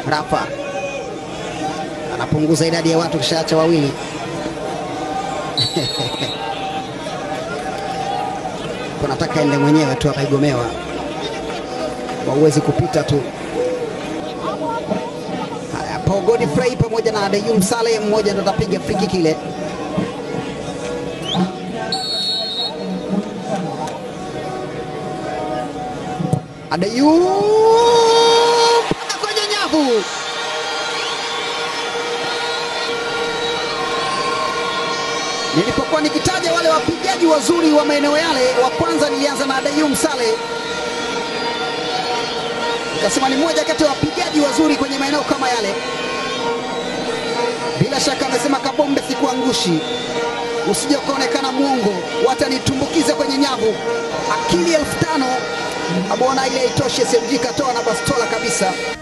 Rafa anapunguza idadi ya watu, kishaacha wawili. Kunataka ende mwenyewe tu, akaigomewa wauwezi kupita tu. Haya, Paul Godfrey pamoja na Adeyum Saleh, mmoja ndo atapiga free kick ile. Adeyum mpaka kwenye nyavu. Nilipokuwa nikitaja wale wapigaji wazuri wa maeneo yale, wa kwanza nilianza na Adeyum Saleh, nikasema ni mmoja kati ya wapigaji wazuri kwenye maeneo kama yale. Bila shaka amesema Kabombe, sikuangushi, usije ukaonekana mwongo, watanitumbukiza kwenye nyavu. Akili elfu tano abona ile haitoshi, SMG katoa na bastola kabisa.